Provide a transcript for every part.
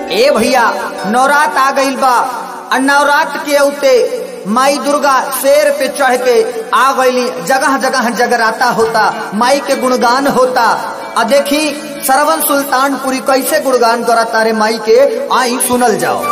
ए भैया नवरात आ गईल बा आ नवरात के औते माई दुर्गा शेर पे चढ़ के आ गईली जगह जगह जगराता होता माई के गुणगान होता आ देखी सरवन सुल्तानपुरी कैसे गुणगान करता रे माई के आई सुनल जाओ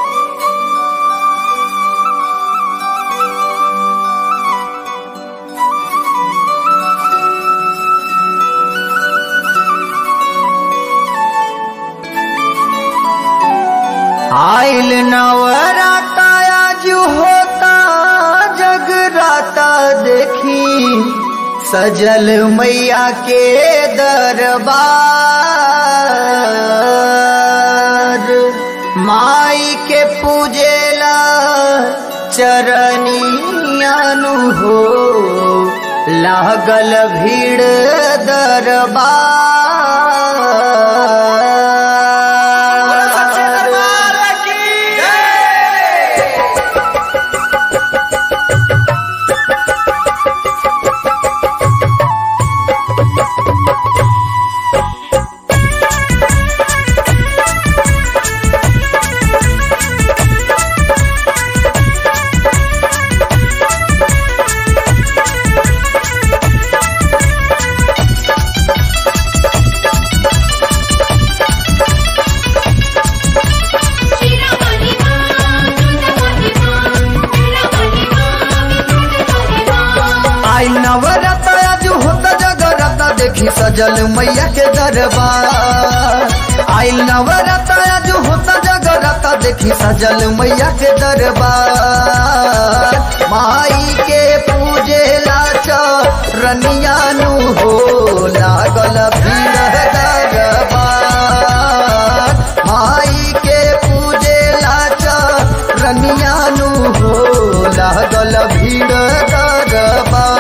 आइल नवराता आज होता जगराता देखी सजल मैया के दरबार माई के पूजेला चरनियानु हो लागल भीड़ दरबार Shira Mahima, Durga Mahima, Shira Mahima, Durga Mahima. आई नवरत आज होता जगरत देखी सजल मैया के दरबार आई नवरत आज होता जगरत देखी सजल मैया के दरबार माई के पूजे लाच रनियानु हो लागल भीड़ दरबार माई के पूजे लाच रनियानु हो लागल भीड़ दरबार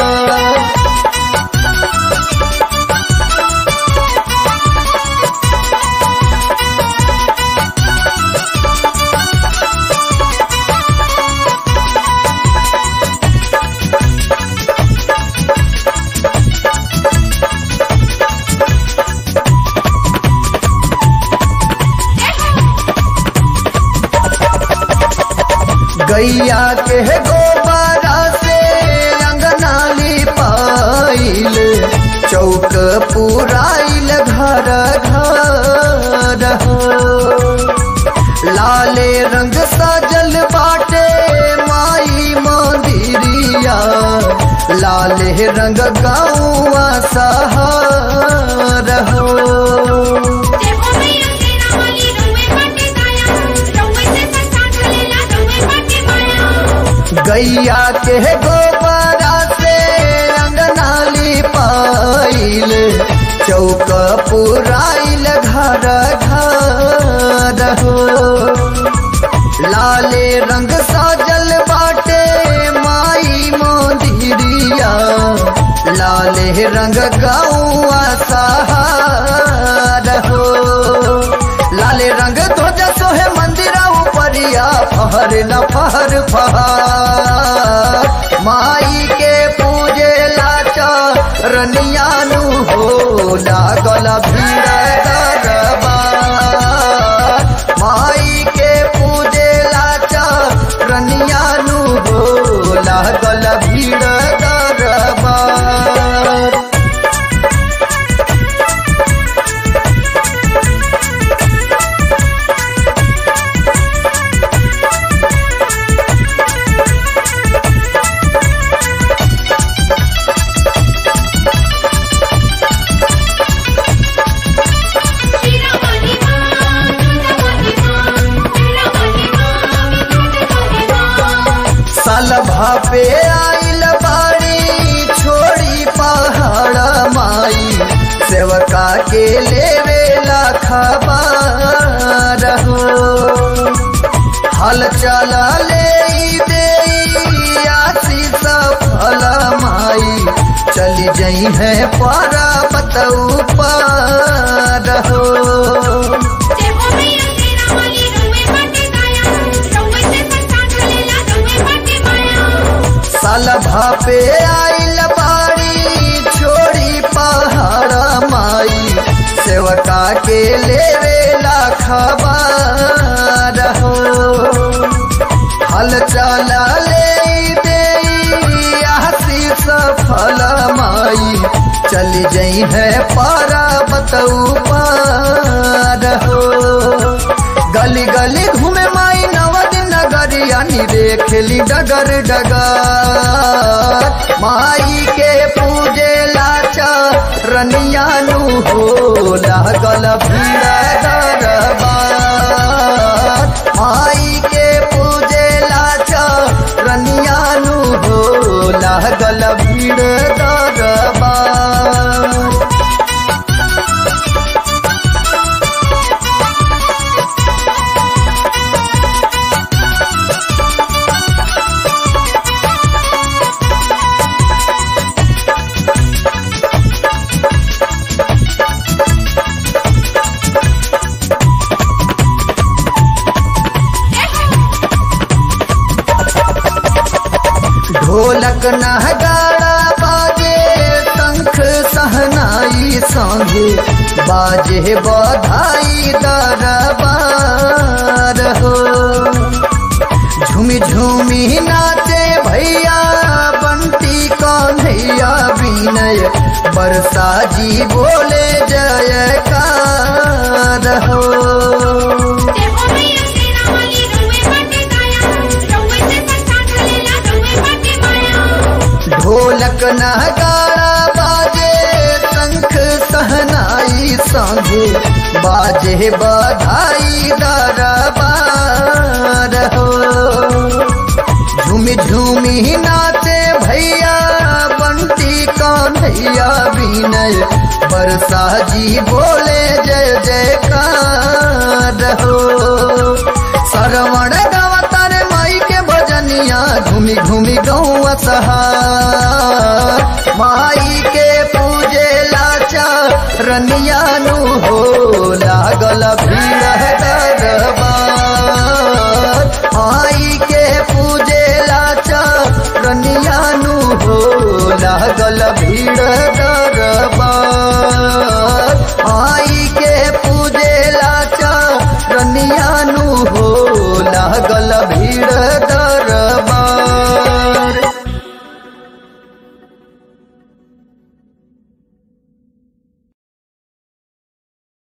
गैया के गोबरा से अंगनाली पाइल चौक पुराइल घर घर हो लाले रंग सजल बाटे माई मंदिरिया लाले रंग गाँवा सहर हो देखो मैया तेरा वाली रउए बाटे काया, रउए से सस्ता चलेला, रउए बाटे माया। गैया के गोबरा से अंगनाली पाइल चौक पुराइल घर घर हो लाले रंग साजल बाटे माई मोदिरिया लाले रंग गौआ सहार हो लाले रंग ध्वज सोहे मंदिरा उपरिया फहर न फहर फहर माई के पूजे लाचा रनियानु हो लागल भीड़ दरबार माई के पूजे लाचा रनियानु हो लागल भीड़ दरबार Shira Mahima, Durga Mahima, Shira Mahima, Durga Mahima. साल भापे आइल बाड़ी छोड़ी पहाड़ माई सेवका के लेवे खबर हो हल चला ले दे आशीष फल माई चली जई है पर्वत ऊपर हो देखो मैया तेरा वाली रउए बाटे काया, रउए से सस्ता चलेला, रउए बाटे माया। साल भापे आइल बाड़ी छोड़ी पहाड़ माई सेवका के लेवे खबर हाल चाल ले दे आशीष फल माई चली जई है पारा बतऊ पार हो गली गली घूमे माई नवद नगरिया नी देखली डगर डगर माई के पूजे लाचा रनिया नु हो लागल भीड़ दरबार माई के पूजे लाचा रनिया नु हो लागल भीड़ दरबार ढोलक नहगाड़ा बाजे शंख सहनाई संगे बाजे बधाई दरबार हो झूमी झूमी नाचे भैया बंटी कन्हैया विनय बरसा जी बोले जयकार हो देखो मैया तेरा वाली रउए बाटे दाया रउए से संसार ढलेला रउए बाटे माया ढोलक नगाड़ा बाजे शंख सहनाई संगे बाजे बधाई दरबार हो झूमी झूमी नाचे भैया बंटी कन्हैया विनय बरसा जी बोले जय जयकार हो श्रवण गावतार माई के भजनिया घूमी घूमी गौआ सहा